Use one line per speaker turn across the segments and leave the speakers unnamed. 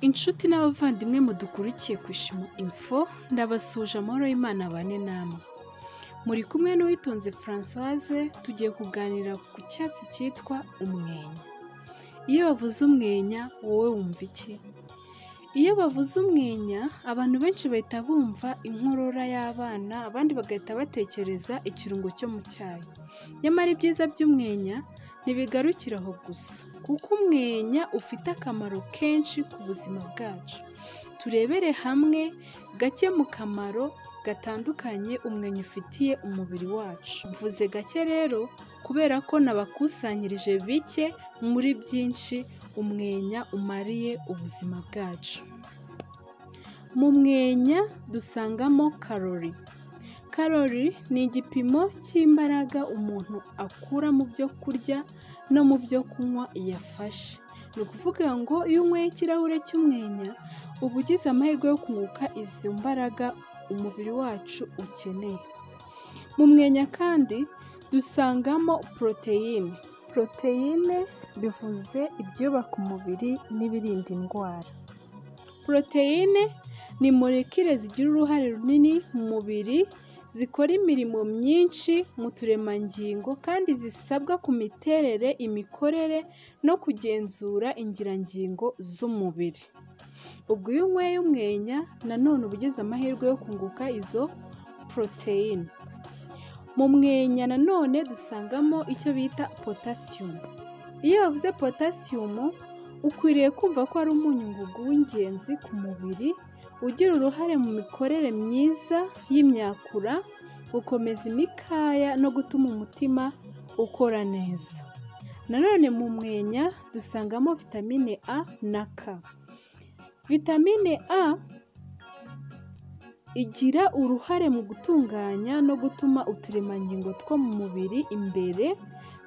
Inshuti n'abavandimwe mudukurikiye ku Ishimo Info, ndabasuje amahoro y'Imana abane namwe. Muri kumwe n'uwitonze Françoise, tugiye kuganira ku cyatsi cyitwa umwenya. Iyo bavuze umwenya, wowe wumva iki? Iyo bavuze umwenya, abantu benshi bahita bumva inkorora y'abana, abandi bagahita batekereza ikirungo cyo mu cyayi. Nyamara ibyiza by'umwenya ntibigarukira aho gusa, kuko umwenya ufite akamaro kenshi ku buzima bwacu. Turebere hamwe gake mu kamaro gatandukanye umwenya ufitiye umubiri wacu. Mvuze gake rero kubera ko nabakusanyirije bike muri byinshi umwenya umariye ubuzima bwacu. Mu mwenya dusangamo karori. Karori ni igipimo cy'imbaraga umuntu akura mu byo kurya no mu byo kunywa yafashe. Ni ukuvuga ngo iyo unyweye ikirahure cy'umwenya, uba ugize amahirwe yo kunguka izo mbaraga umubiri wacu ukeneye. Mu mwenya kandi dusangamo poroteyine. Poroteyine bivuze ibyubaka umubiri n'ibirinda indwara. Poroteyine ni molekile zigira uruhare runini mu mubiri, zikora imirimo myinshi mu turemangingo kandi zisabwa ku miterere, imikorere no kugenzura ingirangingo z'umubiri. Ubwo iyo unyweye umwenya nanone uba ugize amahirwe yo kunguka izo poroteyine. Mu mwenya nanone dusangamo icyo bita potasiyumu. Iyo bavuze potasiyumu, ukwiriye kumva ko ari umunyu w'ingenzi ku mubiri, ugira uruhare mu mikorere myiza y'imyakura, gukomeza imikaya no gutuma umutima ukora neza. Nanone mu mwenya dusangamo vitamine A na K. Vitamine A igira uruhare mu gutunganya no gutuma uturemangingo two mu mubiri imbere,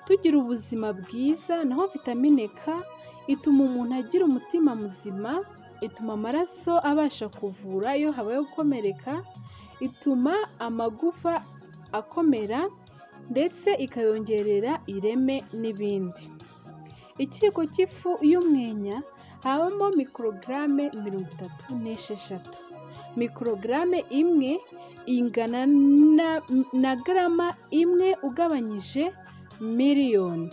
tugira ubuzima bwiza, naho vitamine K ituma umuntu agira umutima muzima, ituma amaraso abasha kuvura iyo habayeho gukomereka, ituma amagufa akomera ndetse ikayongerera ireme n'ibindi. Ikiyiko cy'ifu y'umwenya habamo mikorogaramu mirongo itatu n'esheshatu. Mikorogaramu imwe ingana na garama imwe ugabanyije miliyoni.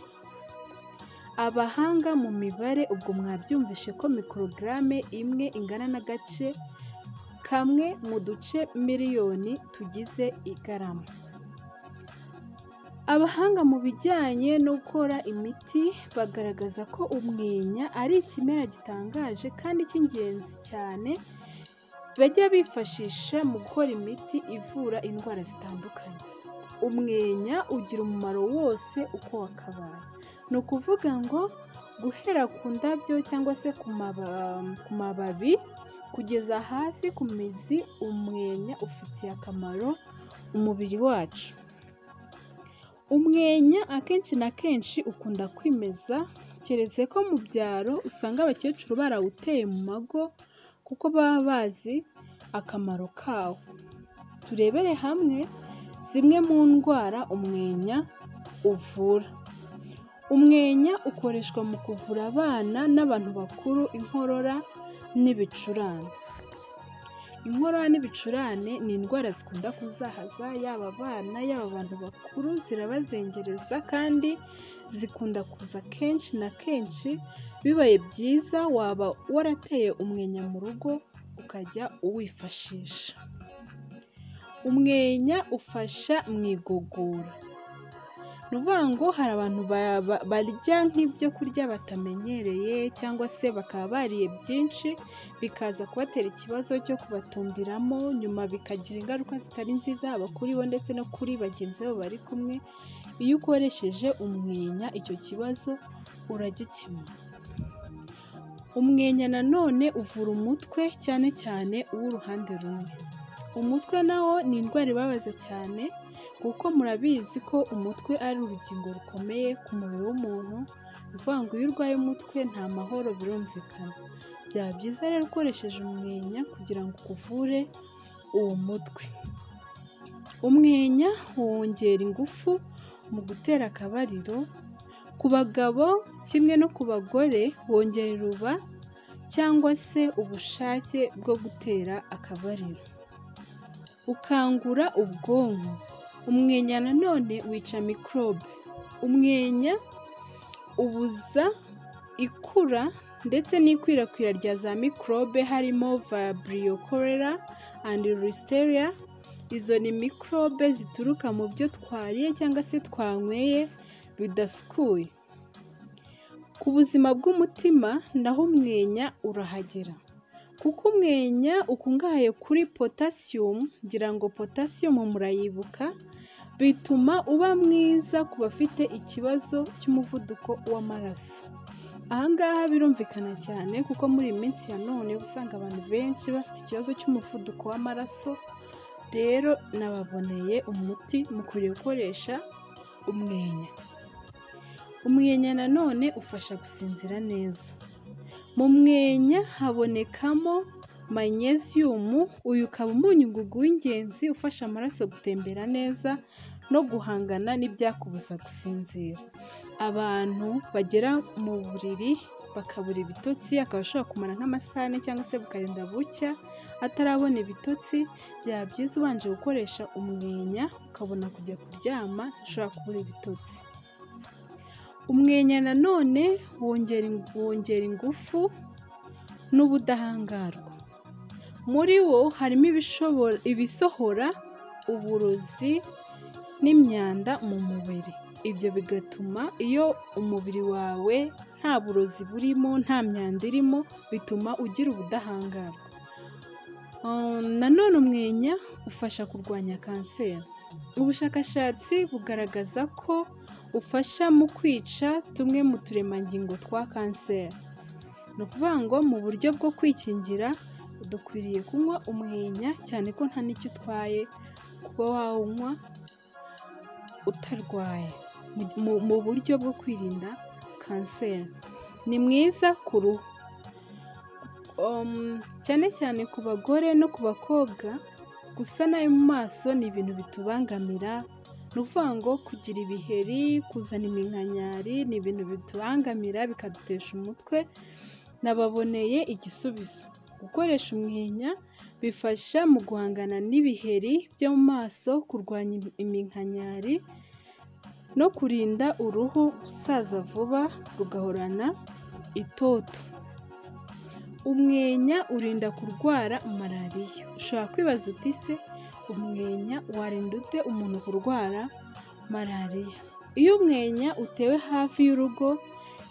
Abahanga mu mibare ubwo mwabyumvishe ko mikorogaramu imwe ingana n'agace kamwe mu duce miliyoni tugize igarama. Abahanga mu bijyanye no gukora imiti bagaragaza ko umwenya ari ikimera gitangaje kandi cy'ingenzi cyane, bajya bifashisha mu gukora imiti ivura indwara zitandukanye. Umwenya ugira umumaro wose uko wakabaye. Ni ukuvuga ngo guhera ku ndabyo cyangwa se ku mababi kugeza hasi ku mizi, umwenya ufitiye akamaro umubiri wacu. Umwenya akenshi na kenshi ukunda kwimeza, keretse ko mu byaro usanga abakecuru barawuteye mu mago kuko baba bazi akamaro kawo. Turebere hamwe zimwe mu ndwara umwenya uvura. Umwenya ukoreshwa mu kuvura abana n'abantu bakuru inkorora n'ibicurane. Inkorora n'ibicurane ni indwara zikunda kuzahaza yaba abana, yaba abantu bakuru, zirabazengereza kandi zikunda kuza kenshi na kenshi, bibaye byiza waba warateye umwenya mu rugo ukajya uwifashisha. Umwenya ufasha mu igogora. Ni ukuvuga ngo hari abantu barya nk'ibyo kurya batamenyereye cyangwa se bakaba bariye byinshi, bikaza kubatera ikibazo cyo kubatumbiramo, nyuma bikagira ingaruka zitari nziza haba kuri bo ndetse no kuri bagenzi babo bari kumwe, iyo ukoresheje umwenya icyo kibazo uragikemura. Umwenya nanone uvura umutwe cyane cyane uw'uruhande rumwe. Umutwe nawo ni indwara ibabaza cyane kuko murabizi ko umutwe ari urugingo rukomeye ku mubiri w'umuntu, ni ukuvuga ngo iyo urwaye umutwe nta mahoro birumvikana, byaba byiza rero ukoresheje umwenya kugira ngo ukuvure uwo mutwe. Umwenya wongera ingufu mu gutera akabariro, ku bagabo kimwe no ku bagore wongera uruba cyangwa se ubushake bwo gutera akabariro. Ukangura ubwonko, umwenya nanone wica mikorobe, umwenya ubuza ikura ndetse n'ikwirakwira rya za mikorobe harimo Vibrio cholera and Listeria, izo ni mikorobe zituruka mu byo twariye cyangwa se twanyweye bidasukuye. Ku buzima bw'umutima naho umwenya urahagera kuko umwenya ukungahaye kuri potasiyumu, ngira ngo potasiyumu murayibuka, bituma uba mwiza ku bafite ikibazo cy'umuvuduko w'amaraso. Aha ngaha birumvikana cyane kuko muri iyi minsi ya none uba usanga abantu benshi bafite ikibazo cy'umuvuduko w'amaraso, rero nababoneye umuti mukwiriye gukoresha umwenya. Umwenya nanone ufasha gusinzira neza. Mu mwenya habonekamo manyeziyumu, uyu ukaba umunyungugu w'ingenzi ufasha amaraso gutembera neza no guhangana n'ibyakubuza gusinzira. Abantu bagera mu buriri bakabura ibitotsi, akaba ashobora kumara nk'amasaha ane cyangwa se bukarinda bucya atarabona ibitotsi, byaba byiza ubanje gukoresha umwenya ukabona kujya kuryama ntushobora kubura ibitotsi. Umwenya nanone wongera ingufu n'ubudahangarwa. Muri wo harimo ibisohora uburozi n'imyanda mu mubiri. Ibyo bigatuma iyo umubiri wawe nta burozi burimo, nta myanda irimo, bituma ugira ubudahangarwa. Nanone umwenya ufasha kurwanya kanseri. Ubushakashatsi bugaragaza ko ufasha mu kwica tumwe mu turemangingo twa kanseri. Ni ukuvuga ngo mu buryo bwo kwikingira dukwiriye kunywa umwenya cyane ko nta n'icyo utwaye kuba wawunywa utarwaye, mu buryo bwo kwirinda kanseri. Ni mwiza ku ruhu, cyane cyane ku bagore no ku bakobwa, gusa nabi mu maso ni ibintu bitubangamira, ni ukuvuga ngo kugira ibiheri, kuzana iminkanyari ni ibintu bitubangamira bikadutesha umutwe, nababoneye igisubizo. Gukoresha umwenya bifasha mu guhangana n'ibiheri byo mu maso, kurwanya iminkanyari no kurinda uruhu gusaza vuba rugahorana itoto. Umwenya urinda kurwara malariya. Ushobora kwibaza uti ese umwenya warinda ute umuntu kurwara malariya? Iyo umwenya utewe hafi y'urugo,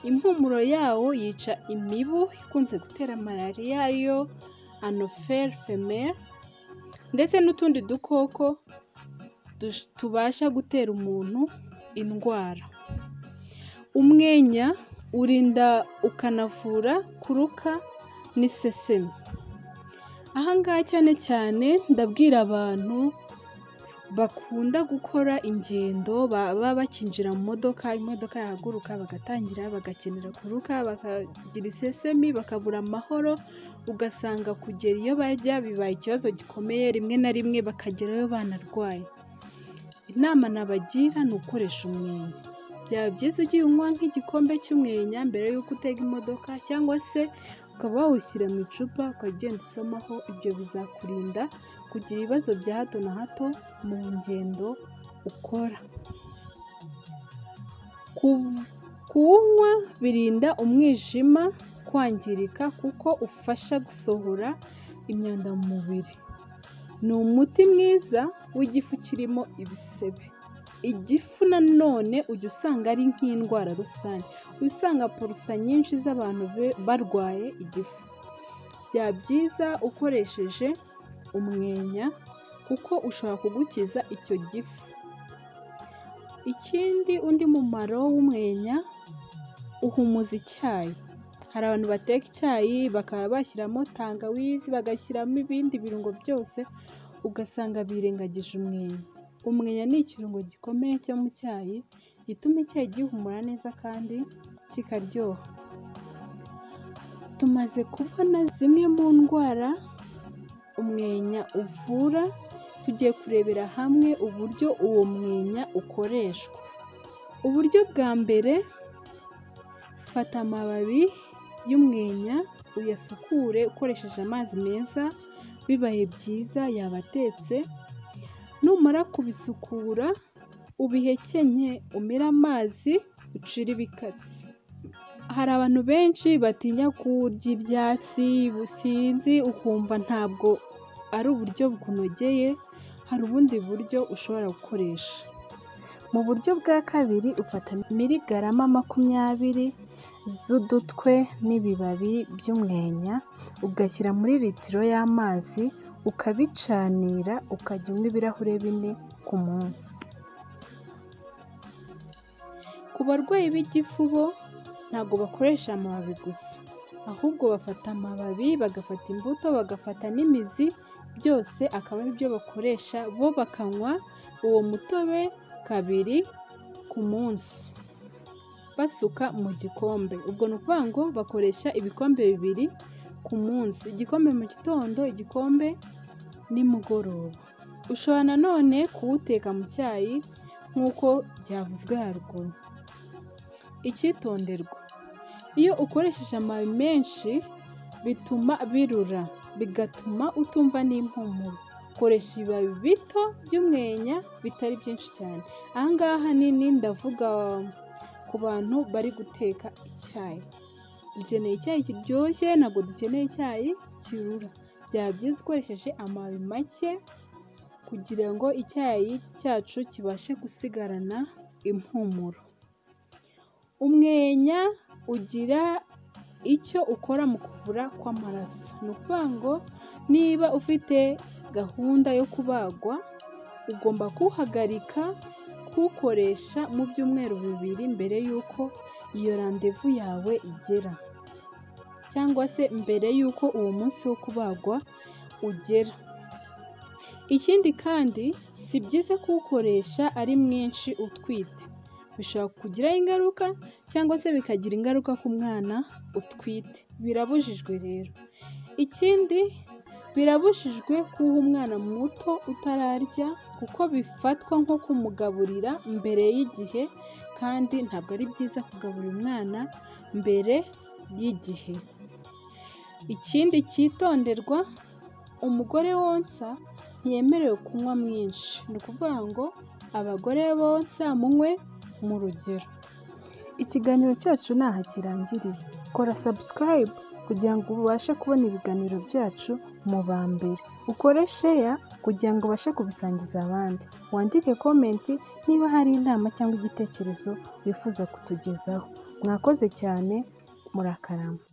impumuro yawo yica imibu ikunze gutera malariya ariyo anoferi femeri ndetse n'utundi dukoko tubasha gutera umuntu indwara. Umwenya urinda ukanavura kuruka n'iseseme. Aha ngaha cyane cyane ndabwira abantu bakunda gukora ingendo baba bakinjira mu modoka, imodoka yahaguruka bagatangira bagakenera kuruka, bakagira isesemi, bakabura amahoro, ugasanga kugera iyo bajya bibaye ikibazo gikomeye, rimwe na rimwe bakagerayo banarwaye. Inama nabagira ni ukoresha umwenya. Byaba byiza ugiye unywa nk'igikombe cy'umwenya mbere y'uko utega imodoka cyangwa se ukaba wawushyira mu icupa ukagenda usomaho, ibyo bizakurinda kugira ibibazo bya hato na hato mu ngendo ukora. Kuwunywa birinda umwijima kwangirika kuko ufasha gusohora imyanda mu mubiri. Ni umuti mwiza w'igifu kirimo ibisebe. Igifu nanone ujya usanga ari nk'indwara rusange, uba usanga porusa nyinshi z'abantu barwaye igifu. Byaba byiza ukoresheje umwenya kuko ushobora kugukiza icyo gifu. Ikindi undi mumaro w'umwenya uhumuza icyayi. Hari abantu bateka icyayi bakaba bashyiramo tangawizi, bagashyiramo ibindi birungo byose, ugasanga birengagije umwenya. Umwenya ni ikirungo gikomeye cyo mu cyayi gituma icyayi gihumura neza kandi kikaryoha. Tumaze kubona zimwe mu ndwara umwenya uvura, tugiye kurebera hamwe uburyo uwo mwenya ukoreshwa. Uburyo bwa mbere, fata amababi y'umwenya uyasukure ukoresheje amazi meza, bibaye byiza yaba atetse, numara kubisukura ubihekenye umire amazi ucire ibikatsi. Hari abantu benshi batinya kurya ibyatsi sinzi ukumva ntabwo ari uburyo bukunogeye, hari ubundi buryo ushobora gukoresha. Mu buryo bwa kabiri ufata miligarama makumyabiri z'udutwe n'ibibabi by'umwenya, ugashyira muri litiro y'amazi, ukabicanira ukajya unywa ibirahure bine ku munsi. Ku barwayi b'igifu bo ntabwo bakoresha amababi gusa, ahubwo bafata amababi, bagafata imbuto, bagafata n'imizi, byose akaba ari byo bakoresha, bo bakanywa uwo mutobe kabiri ku munsi, basuka mu gikombe. Ubwo ni ukuvuga ngo bakoresha ibikombe bibiri ku munsi, igikombe mu gitondo, igikombe nimugoroba. Ushobora na none kuwuteka mu cyayi nk'uko byavuzwe haruguru. Icyitonderwa, iyo ukoresheje amababi menshi bituma birura, bigatuma utumva n'impumuro. Koresha ibibabi bito by'umwenya bitari byinshi cyane. Aha ngaha ahanini ndavuga ku bantu bari guteka icyayi. Dukeneye icyayi kiryoshye, ntabwo dukeneye icyayi kirura. Byaba byiza ukoresheje amababi make kugira ngo icyayi cyacu kibashe gusigarana impumuro. Umwenya ugira icyo ukora mu kuvura kw'amaraso. Ni ukuvuga ngo niba ufite gahunda yo kubagwa, ugomba kuwuhagarika kuwukoresha mu byumweru bibiri mbere y'uko iyo randevu yawe igera cyangwa se mbere y'uko uwo munsi wo kubagwa ugera. Ikindi kandi si byiza kuwukoresha ari mwinshi utwite, bishobora kukugiraho ingaruka cyangwa se bikagira ingaruka ku mwana utwite, birabujijwe rero. Ikindi birabujijwe kuwuha umwana muto utararya kuko bifatwa nko kumugaburira mbere y'igihe kandi ntabwo ari byiza kugaburira umwana mbere y'igihe. Ikindi cyitonderwa, umugore wonsa ntiyemerewe kunywa mwinshi, ni ukuvuga ngo abagore bonsa munywe mu rugero. Ikiganiro cyacu ntaha kirangiriye, kora sabusikarayibu kugira ngo ubashe kubona ibiganiro byacu mu ba mbere, ukore sheya kugira ngo ubashe kubisangiza abandi, wandike komenti niba hari inama cyangwa igitekerezo wifuza kutugezaho. Mwakoze cyane, murakarama.